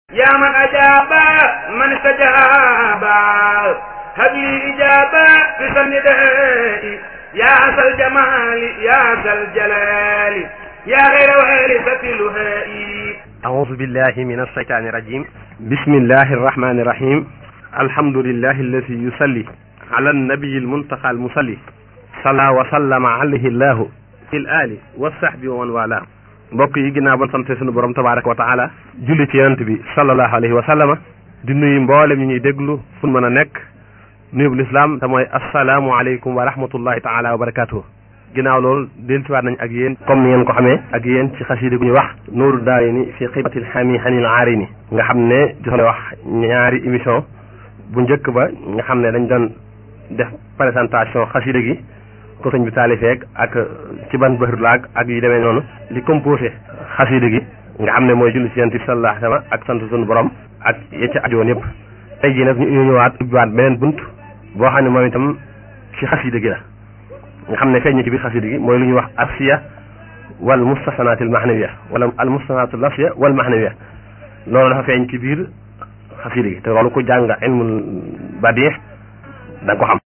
yaa man ajaaba man istajaaba habli ijaaba fi sanidai yaa sal jamaali yaa sal jalaali yaa xayra warisati luhai أعوذ بالله من الشيطان الرجيم بسم الله الرحمن الرحيم الحمد لله الذي يصلي على النبي المنتقى المصلي صلى وسلم عليه الله في الآل والصحب ومن والاه mbokk yi ginnaaw ba sant sunu borom tabaraka wa taala julli ci yonent bi sallallahu alayhi wa sallama di nuyu mboolem ñi ñuy déglu fu mën a nekk nuyub lislaam te mooy assalaamu aleykum wa rahmatullahi taala wa barakatuhu ginnaaw loolu dellusiwaat nañ ak yéen comme ni ngeen ko xamee ak yéen ci xasida gu ñu wax nuuru daarayni fi xibatil xami xanil aarini nga xam ne joxe wax ñaari émission bu njëkk ba nga xam ne dañ doon def présentation xasida gi ko sëñ bi taalifeeg ak ci ban bëxër laag ak yu demee noonu li composé xasida gi nga xam ne mooy julli ci yonent bi sallallahu alayhi wa sallam ak sant suñu borom ak ya ca ajoon yëpp tey jii nag ñu ñëwaat ubbiwaat beneen bunt boo xam ne moom itam ci xasida gi la nga xam ne feeñ ci biir xasida gi mooy lu ñuy wax arsiya wal mustahsanaat al mahnawiya wala al mustahsanaat al lafziya wal mahnawiya loolu dafa feeñ ci biir xasida gi te loolu ku jàng ilmul badih da nga ko xam